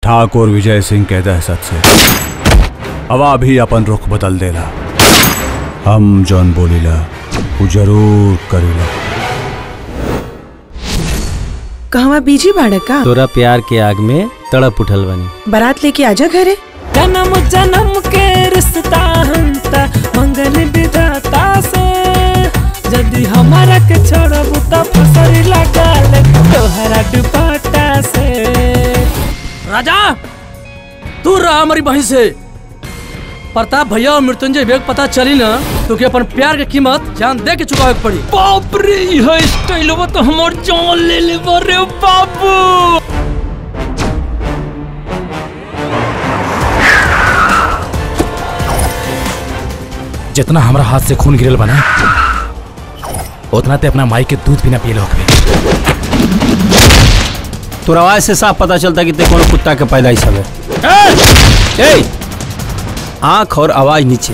ठाकुर विजय सिंह के दहशत से हवा भी अपन रुख बदल देला हम जौन बोलीला वो जरूर करीला कहवा बीजी बाड़ा का तोरा प्यार के आग में तड़प उठल बनी बारात लेके आजा घरे जन्म जन्म के रिश्ता हमता मंगल विधाता से यदि हमारा के छोड़ब त फसरी लगा ले तोहरा दुपट्टा से राजा तू रहा हमारी बहन से प्रताप भैया और मृत्युंजय वेग पता चली ना तो कि अपन प्यार के कीमत जान दे के चुकावे के पड़ी बाप रे यह स्टाइल तो हमार जान ले ले रे बाबू जितना हमारा हाथ से खून गिरल बना उतना ते अपना माई के दूध भी ना पी लो तोरा आवाज से साफ पता चलता कि ते कोनो कुत्ता के पैदाइश हवे ए आंख और आवाज नीचे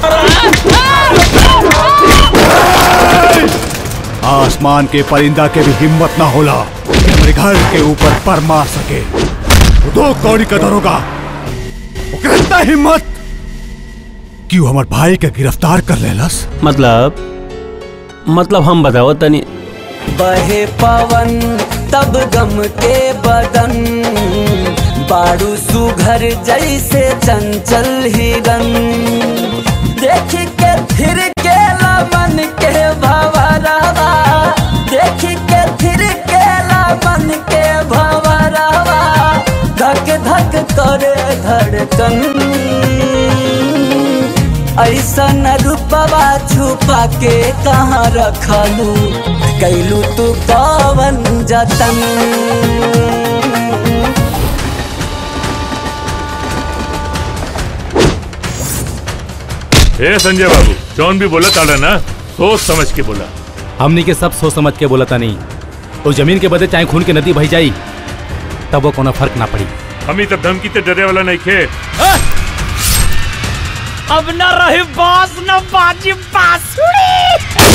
आसमान के परिंदा के भी हिम्मत ना होला कि हमारे घर के ऊपर पर मार सके वो दो कौड़ी का दरोगा ओकरा इतना हिम्मत कि वो हमार भाई के गिरफ्तार कर लेलस मतलब मतलब हम बताओ तनी बहे पवन तब गम के बदन बारू सुघर जैसे चंचल हिरन देख के फिर के मन के भवरवा देख के फिर के मन के भवरवा धक धक करे धड़कन ऐसा न रूपवा छुपा के कहाँ रखलू कैलू तू कवन जतन ए संजय बाबू जौन भी बोला ताड़ा ना सोच समझ के बोला हमनी के सब सोच समझ के बोला नहीं उस जमीन के बदले चाहे खून के नदी बही जाई तब वो कोनो फर्क ना पड़ी हम ही तब धमकी ते डरे वाला नहीं खे अब न रही बास न बाजी बांसुरी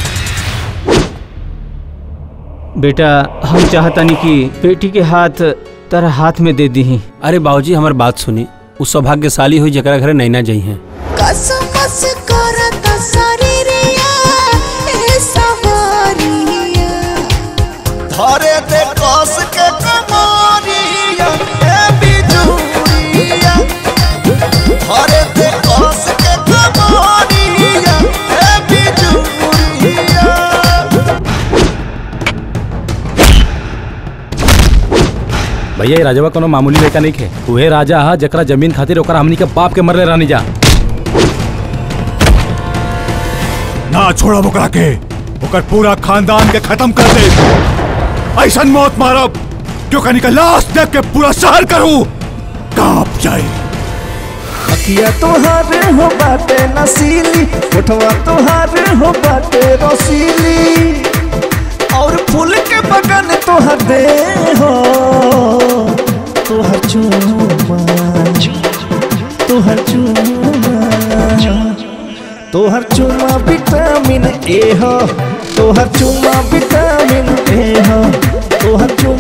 बेटा हम चाहतानी कि बेटी के हाथ तेरा हाथ में दे दी अरे बाबूजी हमार बात सुनी उ सौभाग्यशाली हुई जकरा घरे नैना जाई हैं कसमस करत शरीरिया ए सवारिया धरे दे कस के कमारिया ए बिजुरिया धरे दे कस के कमारिया ए बिजुरिया भैया ये राजवा कोनो मामूली लड़का नहीं खे उहे राजा हा जकरा जमीन खातिर ओकरा हमनी के बाप के मरले रानी जा ना छोड़ा ओकरा के ओकर पूरा खानदान के खत्म कर दे ऐसा मौत मारब क्यों कनी का लाश देख के पूरा शहर करूं कांप जाए अखिया तोहार हो बाटे नसीली होठवा तोहार हो बाटे रसीली और फूल के बगन तोहर दे हो तोहर चूमा तोहर चूमा तोहर चूमा विटामिन ए हो तोहर चूमा विटामिन ए हो तोहर चूमा